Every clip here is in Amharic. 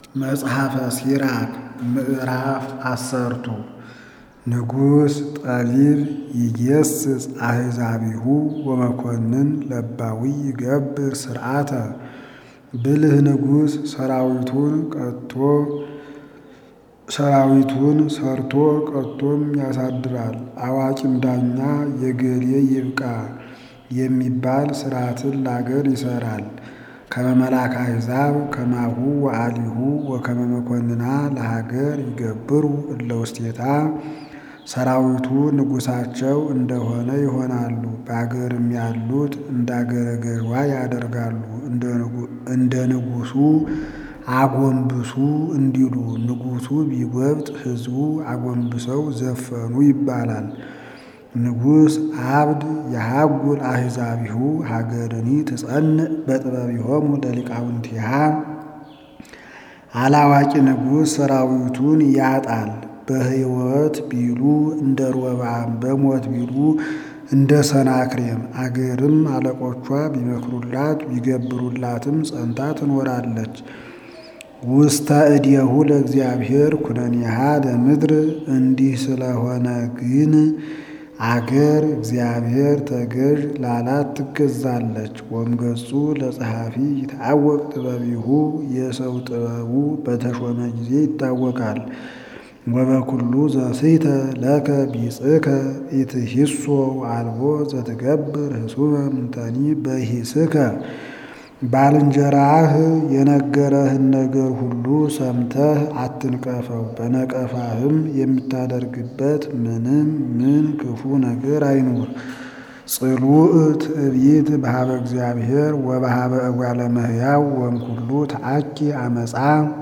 መጽሐፈ ሲራክ ምዕራፍ አሰርቱ ንጉሥ ጠቢብ ይጌስጽ አሕዛቢሁ ወመኮንን ለባዊ ይገብር ሥርዓተ ብልህ ንጉሥ ሰራዊቱን ቀጥቶ ሰራዊቱን ሰርቶ ቀጥቶም ያሳድራል። አዋቂም ዳኛ የገሌ ይብቃ የሚባል ሥርዓትን ለአገር ይሠራል። ከመ መላከ አሕዛብ ከማሁ ወአሊሁ ወከመ መኮንና ለሀገር ይገብሩ እለ ውስቴታ ሰራዊቱ ንጉሣቸው እንደሆነ ይሆናሉ። በአገርም ያሉት እንዳገረ ገዥዋ ያደርጋሉ። እንደ ንጉሡ አጎንብሱ እንዲሉ ንጉሡ ቢጐብጥ ሕዝቡ አጎንብሰው ዘፈኑ ይባላል። ንጉሥ አብድ የሀጉል አሕዛቢሁ ሀገርኒ ትጸንዕ በጥበቢሆሙ ለሊቃውንቲሃ አላዋቂ ንጉሥ ሰራዊቱን ያጣል። በሕይወት ቢሉ እንደ ሮብዓም በሞት ቢሉ እንደ ሰናክሬም አገርም አለቆቿ ቢመክሩላት ቢገብሩላትም ጸንታ ትኖራለች። ውስተ እዴሁ ለእግዚአብሔር ኩነኔሃ ለምድር እንዲህ ስለሆነ ግን አገር እግዚአብሔር ተገዥ ላላት ትገዛለች። ወምገጹ ለጸሐፊ ይታወቅ ጥበቢሁ የሰው ጥበቡ በተሾመ ጊዜ ይታወቃል። ወበኩሉ ዘስሕተ ለከ ቢጽከ ኢትሂሶ አልቦ ዘትገብር ህሱበ ምንተኒ በሂስከ ባልንጀራህ የነገረህን ነገር ሁሉ ሰምተህ አትንቀፈው። በነቀፋህም የምታደርግበት ምንም ምን ክፉ ነገር አይኑር። ጽሉእ ትዕቢት በሃበ እግዚአብሔር ወበሃበ እጓለ እመሕያው ወእምኩሉ ተአኪ አመፃ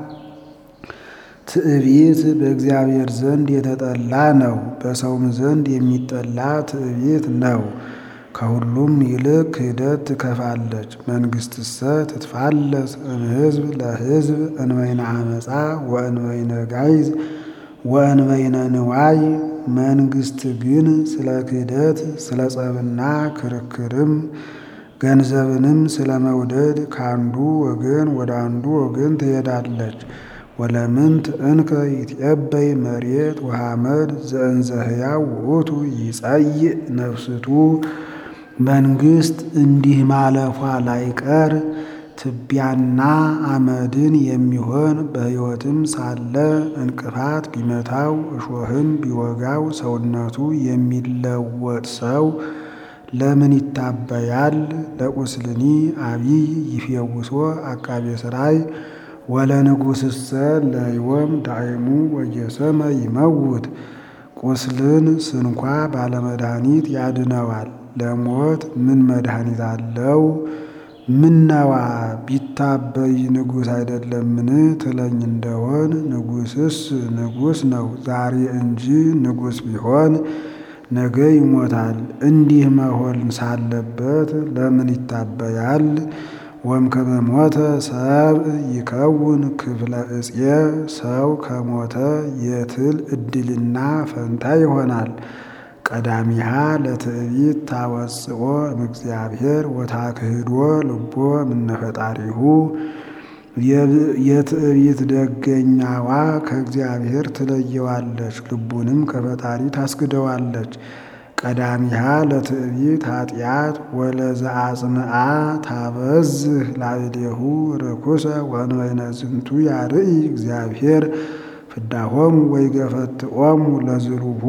ትዕቢት በእግዚአብሔር ዘንድ የተጠላ ነው፣ በሰውም ዘንድ የሚጠላ ትዕቢት ነው። ከሁሉም ይልቅ ክህደት ትከፋለች። መንግሥትሰ ትትፋለስ እምሕዝብ ለሕዝብ እንበይነ አመፃ ወእንበይነ ጋይዝ ወእንበይነ ንዋይ። መንግሥት ግን ስለ ክህደት ስለ ጸብና ክርክርም ገንዘብንም ስለ መውደድ ከአንዱ ወገን ወደ አንዱ ወገን ትሄዳለች። ወለምንት እንከ ይትዔበይ መሬት ወሐመድ ዘእንዘ ሕያው ውእቱ ይጸይእ ነፍስቱ። መንግሥት እንዲህ ማለፏ ላይቀር ትቢያና አመድን የሚሆን በሕይወትም ሳለ እንቅፋት ቢመታው እሾህም ቢወጋው ሰውነቱ የሚለወጥ ሰው ለምን ይታበያል? ለቁስልኒ አቢይ ይፌውሶ አቃቤ ሥራይ ወለንጉሥሰ ለይወም ዳይሙ ወየሰመ ይመውት። ቁስልን ስንኳ ባለመድኃኒት ያድነዋል። ለሞት ምን መድኃኒት አለው? ምነዋ ቢታበይ ንጉሥ አይደለምን ትለኝ እንደሆን ንጉሥስ ንጉሥ ነው ዛሬ እንጂ ንጉሥ ቢሆን ነገ ይሞታል። እንዲህ መሆን ሳለበት ለምን ይታበያል? ወእምከመ ሞተ ሰብእ ይከውን ክፍለ ዕፄ ሰው ከሞተ የትል ዕድልና ፈንታ ይሆናል። ቀዳሚሃ ለትዕቢት ታወፅኦ እምእግዚአብሔር ወታክህዶ ልቦ እምነ ፈጣሪሁ። የትዕቢት ደገኛዋ ከእግዚአብሔር ትለየዋለች፣ ልቡንም ከፈጣሪ ታስክደዋለች። ቀዳሚሃ ለትዕቢት ኃጢአት ወለዘአጽንዓ ታበዝህ ላዕሌሁ ርኩሰ ወእንበይነ ዝንቱ ያርኢ እግዚአብሔር ፍዳሆሙ ወይገፈትኦሙ ለዝሉሁ።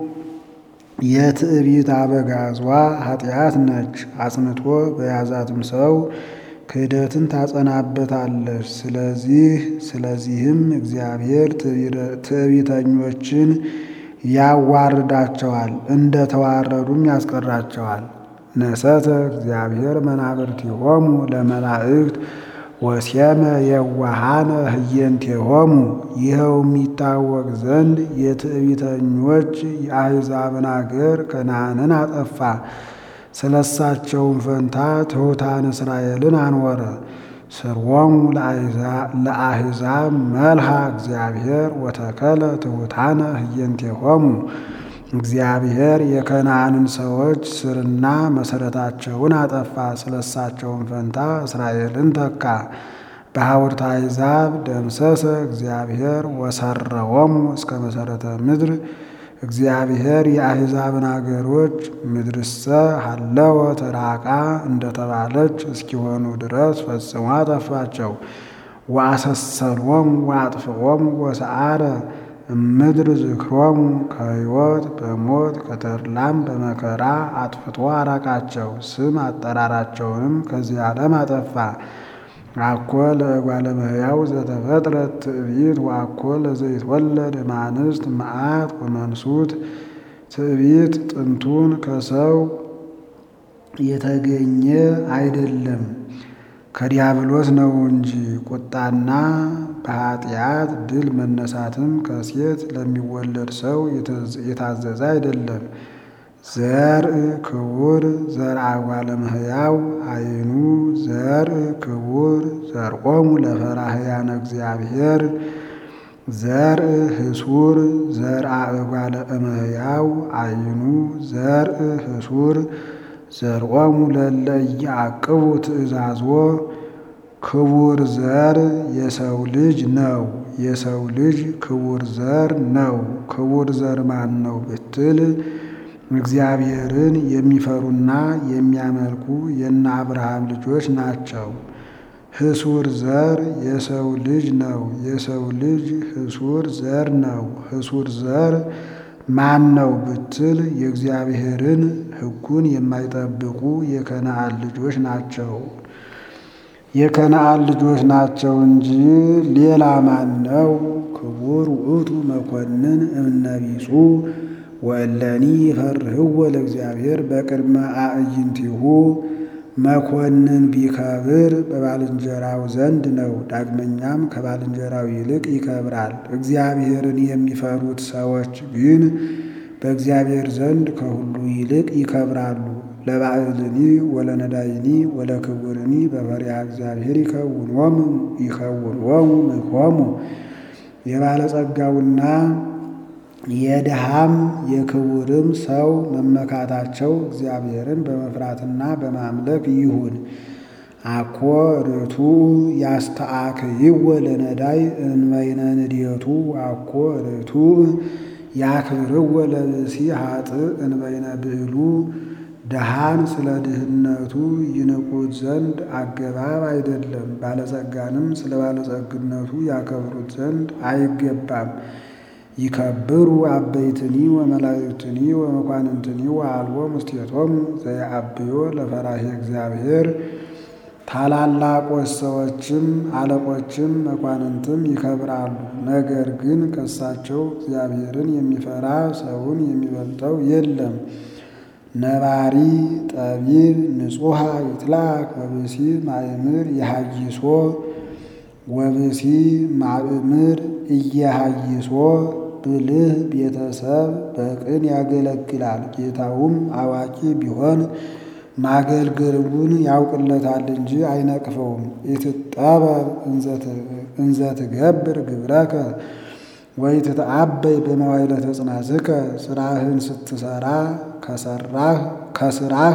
የትዕቢት አበጋዟ ኃጢአት ነች። አጽንቶ በያዛትም ሰው ክህደትን ታጸናበታለች። ስለዚህ ስለዚህም እግዚአብሔር ትዕቢተኞችን ያዋርዳቸዋል፣ እንደ ተዋረዱም ያስቀራቸዋል። ነሰተ እግዚአብሔር መናብርቲሆሙ ለመላእክት ወሴመ የዋሃነ ህየንቴሆሙ። ይኸውም ይታወቅ ዘንድ የትዕቢተኞች የአሕዛብን አገር ከነዓንን አጠፋ። ስለሳቸውም ፈንታ ትሑታን እስራኤልን አንወረ። ስርወሙ ለአሕዛብ መልሃ እግዚአብሔር ወተከለ ትሑታነ ህየንቴሆሙ። እግዚአብሔር የከነዓንን ሰዎች ስርና መሰረታቸውን አጠፋ፣ ስለሳቸውን ፈንታ እስራኤልን ተካ። በሐውርተ አሕዛብ ደምሰሰ እግዚአብሔር ወሰረዎሙ እስከ መሰረተ ምድር እግዚአብሔር የአሕዛብን አገሮች ምድርሰ ሀለወ ተራቃ እንደተባለች እስኪሆኑ ድረስ ፈጽሞ አጠፋቸው። ወአሰሰሎሙ ወአጥፍኦሙ ወሰአረ እምድር ዝክሮሙ ከሕይወት በሞት ከተድላም በመከራ አጥፍቶ አራቃቸው። ስም አጠራራቸውንም ከዚህ ዓለም አጠፋ። አኮ ለእጓለ እመሕያው ዘተፈጥረት ትዕቢት ወአኮ ለዘይትወለድ እማንስት መዓት ወመንሱት ትዕቢት ጥንቱን ከሰው የተገኘ አይደለም ከዲያብሎስ ነው እንጂ ቁጣና በኃጢአት ድል መነሳትም ከሴት ለሚወለድ ሰው የታዘዘ አይደለም። ዘርእ ክቡር ዘርአ እጓለ እመሕያው አይኑ ዘርእ ክቡር ዘርኦሙ ለፈራህያነ እግዚአብሔር ዘርእ ህሱር ዘርአ እጓለ እመሕያው አይኑ ዘርእ ህሱር ዘርኦሙ ለእለ ኢያዕቅቡ ትእዛዞ ክቡር ዘር የሰው ልጅ ነው። የሰው ልጅ ክቡር ዘር ነው። ክቡር ዘር ማን ነው ብትል እግዚአብሔርን የሚፈሩና የሚያመልኩ የነ አብርሃም ልጆች ናቸው። ህሱር ዘር የሰው ልጅ ነው። የሰው ልጅ ህሱር ዘር ነው። ህሱር ዘር ማን ነው ብትል የእግዚአብሔርን ሕጉን የማይጠብቁ የከነዓን ልጆች ናቸው። የከነዓን ልጆች ናቸው እንጂ ሌላ ማን ነው? ክቡር ውእቱ መኮንን እምነቢጹ ወእለኒ ይፈርህዎ ለእግዚአብሔር በቅድመ አዕይንቲሁ መኮንን ቢከብር በባልንጀራው ዘንድ ነው። ዳግመኛም ከባልንጀራው ይልቅ ይከብራል። እግዚአብሔርን የሚፈሩት ሰዎች ግን በእግዚአብሔር ዘንድ ከሁሉ ይልቅ ይከብራሉ። ለባዕልኒ ወለነዳይኒ ወለክቡርኒ በፈሪሃ እግዚአብሔር ይከውንዎሙ ይከውንዎሙ ምክሆሙ የባለጸጋውና የድሃም የክቡርም ሰው መመካታቸው እግዚአብሔርን በመፍራትና በማምለክ ይሁን። አኮ ርቱ ያስተአክይወ ለነዳይ እንበይነ ንድየቱ አኮ ርቱ ያክብርወ ለብእሲ ኃጥእ እንበይነ ብዕሉ ድሃን ስለ ድህነቱ ይንቁት ዘንድ አገባብ አይደለም። ባለጸጋንም ስለ ባለጸግነቱ ያከብሩት ዘንድ አይገባም። ይከብሩ አበይትኒ ወመላእክትኒ ወመኳንንትኒ ወአልቦ ምስቴቶሙ ዘየአብዮ ለፈራሄ እግዚአብሔር ታላላቆች ሰዎችም አለቆችም መኳንንትም ይከብራሉ። ነገር ግን ከሳቸው እግዚአብሔርን የሚፈራ ሰውን የሚበልጠው የለም። ነባሪ ጠቢብ ንጹሐ ይትላክ ወብሲ ማእምር የሃይሶ ወብሲ ማእምር እየሃይሶ ብልህ ቤተሰብ በቅን ያገለግላል። ጌታውም አዋቂ ቢሆን ማገልገሉን ያውቅለታል እንጂ አይነቅፈውም። ኢትጠበብ እንዘ ትገብር ግብረከ ወኢትትአበይ በመዋዕለ ተጽናስከ ስራህን ስትሰራ ከሰራህ ከስራህ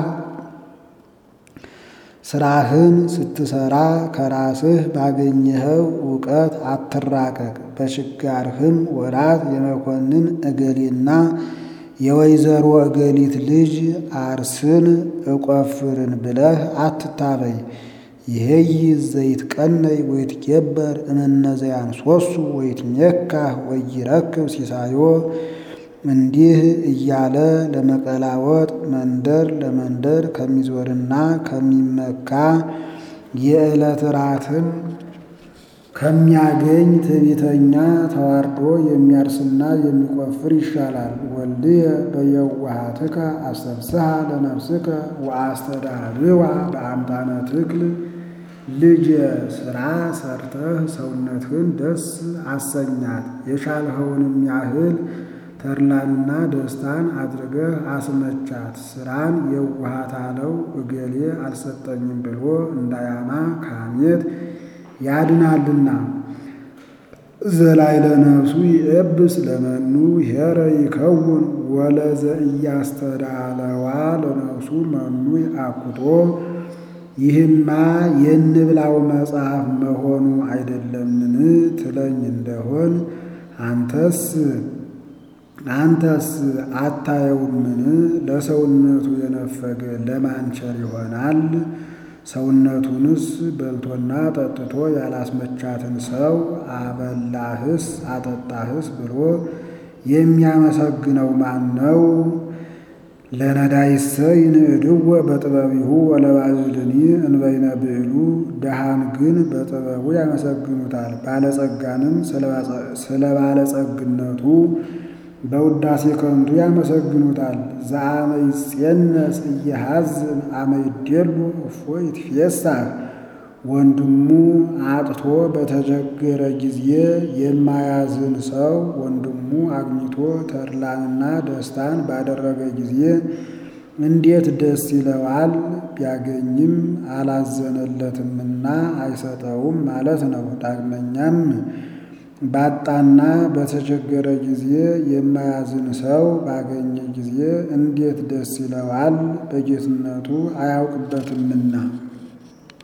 ስራህን ስትሰራ ከራስህ ባገኘኸው እውቀት አትራቀቅ። በችጋርህም ወራት የመኮንን እገሌና የወይዘሮ እገሊት ልጅ አርስን እቆፍርን ብለህ አትታበይ። ይሄይ ዘይትቀነይ ወይትጌበር እምነዘያን ሶሱ ወይትሜካህ ወይረክብ ሲሳዮ እንዲህ እያለ ለመቀላወጥ መንደር ለመንደር ከሚዞርና ከሚመካ የዕለት ራትን ከሚያገኝ ትዕቢተኛ ተዋርዶ የሚያርስና የሚቆፍር ይሻላል። ወልድየ በየዋሃትከ አሰብስሃ ለነፍስከ ወአስተዳልዋ በአምጣነ ትክል ልጅ ስራ ሰርተህ ሰውነትህን ደስ አሰኛት። የቻልኸውንም ያህል ተድላንና ደስታን አድርገህ አስመቻት። ስራን የዋሃት አለው እገሌ አልሰጠኝም ብሎ እንዳያማ ካሜት ያድናልና። ዘላይ ለነፍሱ ይእብስ ለመኑ ሄረ ይከውን ወለዘ እያስተዳለዋ ለነፍሱ መኑ አኩቶ ይህማ የንብላው መጽሐፍ መሆኑ አይደለምን ትለኝ እንደሆን አንተስ አንተስ አታየውምን? ለሰውነቱ የነፈገ ለማንቸር ይሆናል። ሰውነቱንስ በልቶና ጠጥቶ ያላስመቻትን ሰው አበላህስ አጠጣህስ ብሎ የሚያመሰግነው ማን ነው? ለነዳይሰ ይንዕድወ በጥበቢሁ ወለባዕልኒ እንበይነ ብዕሉ። ድሃን ግን በጥበቡ ያመሰግኑታል፣ ባለጸጋንም ስለ ባለጸግነቱ በውዳሴ ከንቱ ያመሰግኑታል። ዘአመ ይጼነስ እየሐዝን አመ ይዴሉ እፎ ይትፌሳህ። ወንድሙ አጥቶ በተቸገረ ጊዜ የማያዝን ሰው ወንድሙ አግኝቶ ተድላንና ደስታን ባደረገ ጊዜ እንዴት ደስ ይለዋል? ቢያገኝም አላዘነለትምና አይሰጠውም ማለት ነው። ዳግመኛም ባጣና በተቸገረ ጊዜ የማያዝን ሰው ባገኘ ጊዜ እንዴት ደስ ይለዋል? በጌትነቱ አያውቅበትምና